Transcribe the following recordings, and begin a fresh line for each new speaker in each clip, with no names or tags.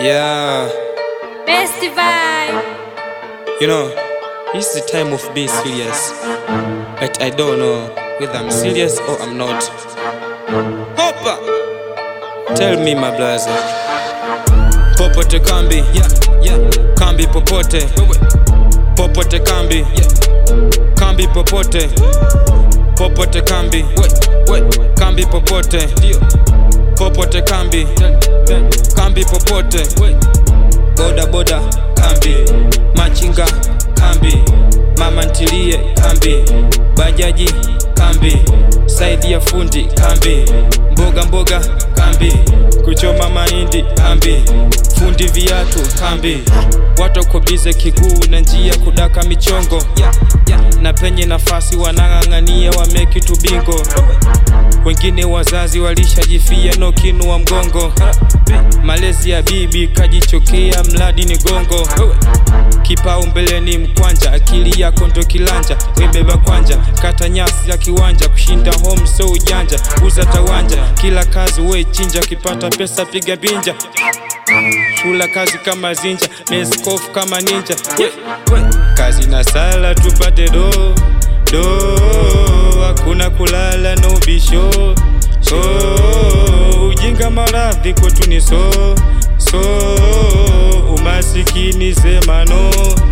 Yeah,
Best vibe.
you know, it's the time of being serious. But I don't know whether I'm serious or I'm not. Hoppa! Tell me, my brother. Popote kambi, yeah, yeah. Kambi popote, popote kambi, yeah. Kambi popote, popote kambi, wait, wait. Kambi popote, ndio. Popote kambi, kambi popote, boda boda kambi, machinga kambi, mama ntilie kambi, bajaji kambi, saidi ya fundi kambi, mboga mboga kambi, kuchoma mahindi kambi, fundi viatu kambi, watu wako bize kiguu na njia kudaka michongo na penye nafasi wanang'ang'ania wameki tu bingo wengine wazazi walishajifia no kinu wa mgongo malezi ya bibi kajichokea mradi ni gongo kipao mbele ni mkwanja akili yako ndo kilanja webeba kwanja kata nyasi ya kiwanja kushinda home so ujanja uza tawanja kila kazi we chinja ukipata pesa piga binja shula kazi kama zinja meskofu kama ninja we, we. kazi na sala tupate do do hakuna kulala no bisho so ujinga maradhi kwetu ni so so umasikini sema no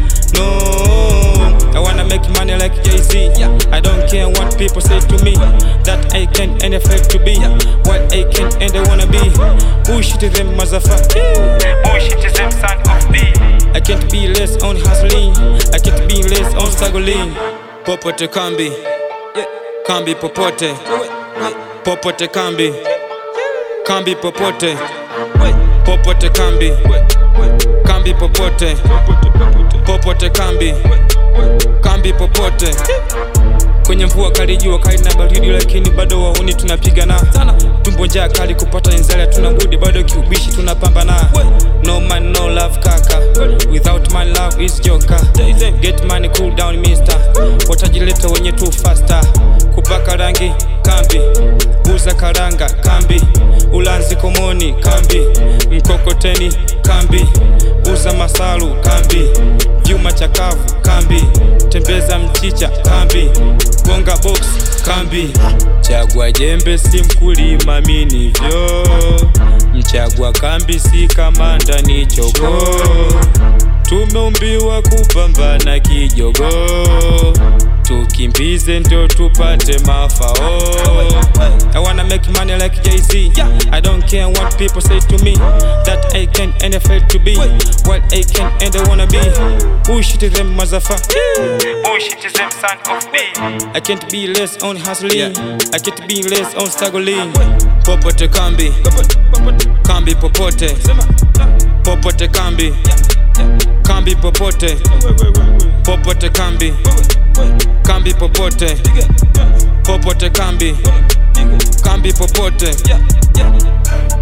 no I wanna make money like Jay-Z I don't care what people say to me That I can and affect to be What I can and I wanna be Bullshit them motherfucker Bullshit them son of B I can't be less on hustling I can't be less on struggling Popote kambi Kambi popote Popote kambi Kambi popote Popote kambi Kambi popote Popote kambi Kambi popote kwenye mvua kali jua kali na baridi lakini bado wahuni tunapigana tumbo njaa kali kupata nzali tuna budi bado kiubishi tunapambana no man no love kaka without my love is joka get money cool down mister watajileta wenye tu faster kupaka rangi kambi uza karanga kambi ulanzi komoni kambi mkokoteni kambi uza masalu kambi vyuma chakavu kambi tembeza mchicha kambi gonga box kambi chagua jembe si mkulima minivyo mchagua kambi si kamanda ni chogo tumeumbiwa kupambana kijogo tukimbize ndio tupate mafao I wanna make money like Jay-Z I don't care what people say to me That I can and I fail to be What I can and I wanna be Bullshit them motherfucker Bullshit them son of B I can't be less on hustling I can't be less on struggling Popote kambi Kambi popote Popote kambi Kambi popote Popote kambi Kambi popote Popote kambi Kambi popote